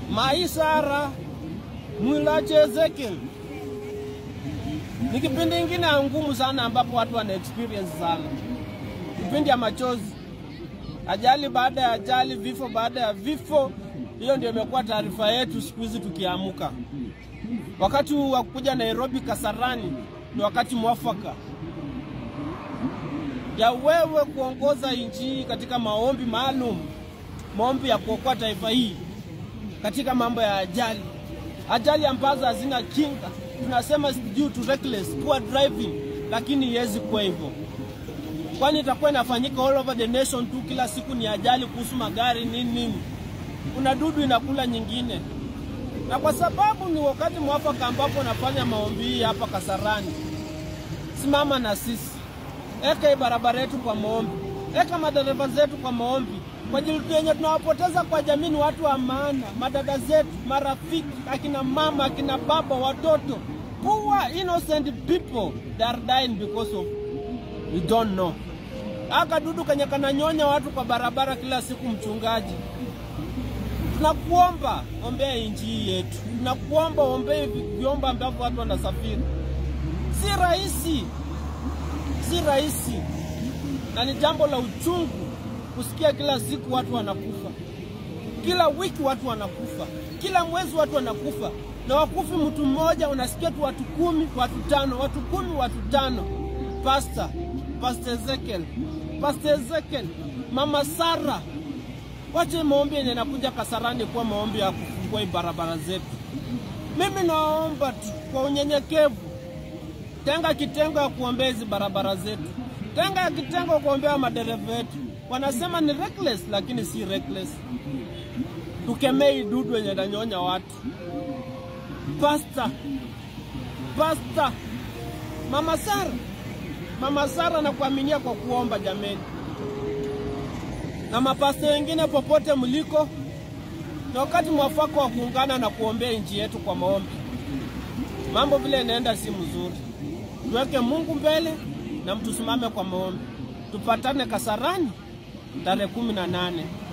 Maisara Mwilache Ezekiel. Ni kipindi ingine ngumu sana ambapo watu wana experience sana, kipindi ya machozi, ajali baada ya ajali, vifo baada ya vifo. Hiyo ndio imekuwa taarifa yetu siku hizi tukiamuka. Wakati wa kuja Nairobi Kasarani ni wakati mwafaka ya wewe kuongoza nchi hii katika maombi maalum, maombi ya kuokoa taifa hii katika mambo ya ajali, ajali ambazo hazina kinga. Tunasema due to reckless poor driving, lakini iwezi kuwa hivyo, kwani itakuwa inafanyika all over the nation tu. Kila siku ni ajali kuhusu magari nini nini, kuna dudu inakula nyingine, na kwa sababu ni wakati mwafaka ambapo nafanya maombi hii hapa Kasarani, simama na sisi, eka hii barabara yetu kwa maombi, eka madereva zetu kwa maombi kwa ajili yenye tunawapoteza kwa jamii ni watu wa maana, madada zetu, marafiki, akina mama, akina baba, watoto, poor innocent people they are dying because of we don't know. Aka dudu kenye kananyonya watu kwa barabara kila siku, mchungaji, tunakuomba ombea inji hii yetu, tunakuomba ombee vyombo ambavyo watu wanasafiri. Si rahisi, si rahisi, na ni jambo la uchungu kusikia kila siku watu wanakufa, kila wiki watu wanakufa, kila mwezi watu wanakufa, na wakufi mtu mmoja, unasikia tu watu kumi, watu tano, watu kumi, watu tano. Pastor, Pastor Ezekiel, Pastor Ezekiel, Mama Sara, wache maombi yenye nakuja Kasarani kuwa maombi ya kufungua hii barabara zetu. Mimi naomba tu kwa unyenyekevu, tenga kitengo ya kuombea hizi barabara zetu, tenga ya kitengo ya kuombea madereva wetu wanasema ni reckless, lakini si reckless. Tukemei dudu yenye nanyonya watu. Pasta, pasta, mama Sara, mama Sara, nakuaminia kwa kuomba jameni, na mapasta wengine popote mliko, na wakati mwafaka wa kuungana na kuombea nchi yetu kwa maombi. Mambo vile inaenda si mzuri, tuweke Mungu mbele na mtusimame kwa maombi, tupatane Kasarani tarehe kumi na nane.